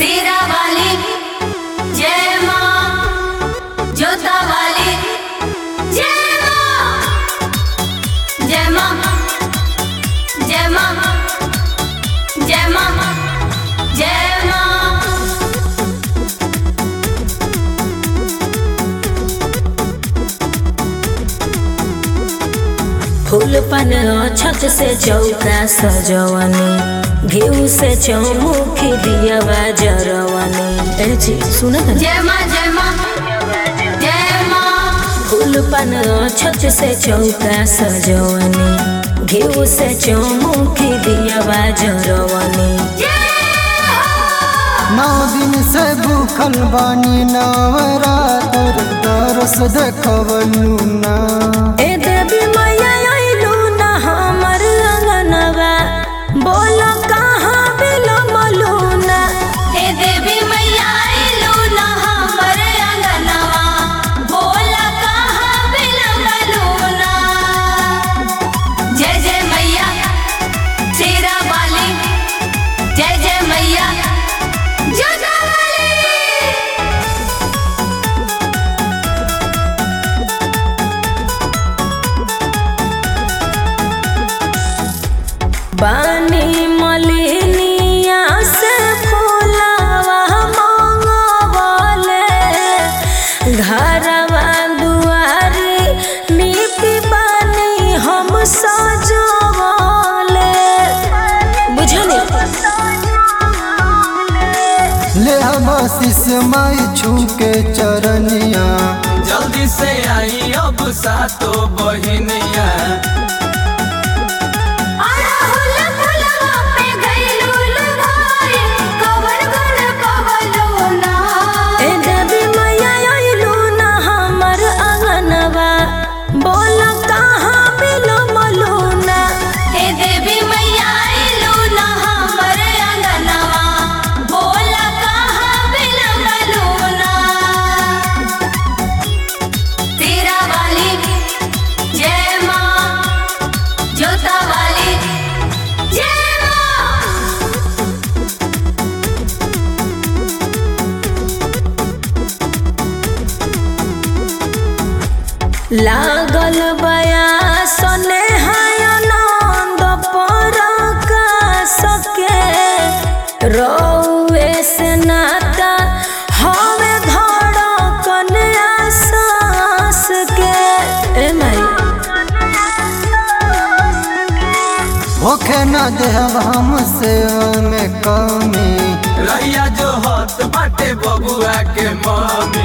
सेरा वाली जय माँ जोता वाली जय माँ जय माँ जय माँ जय माँ जय माँ फूल पन छत से चौका सजवनी घीव से चौमुखी दियवा जरवनी ए जी सुन जय माँ जय माँ जय माँ फूल पन छत से चौका सजवनी घीव से चौमुखी दियवा जरवनी नौ दिन से भूखल बानी नवरातर दरस देखवलू ना ए देवी मैया अइलू ना हमर अंगनवा बोल कहाँ बिलमलू ना हे देवी मैया आइलू ना हमर अंगनवा बोला कहाँ बिलमलू ना जय जय मैया शेरा वाली जय जय मैया जोधा वाली बानी मलिनिया से फूलवा मंगवले घरवा दुआरी नीति बानी हम सजवले बुझली ले हम आशीष माई छू के चरनिया जल्दी से आई अब सातो बहिनिया अड़हुल फुलवा पे गइलुल भाई कवर गुण पवलो ना ए देवी मैया अइलू ना हमर अंगनवा बोल कहाँ बिलमलू ना हे देवी मैया आइलू ना हमर अंगनवा बोला कहाँ बिलमलू ना तेरा वाली जय माँ जोता वाली जय माँ लागल बया सने आनंद पर सके रौए से नाता हवे धड़कन आसास के ए माई होखे न देहब हमसे में कमी रैया जो हत बाटे बबुआ के मम्मी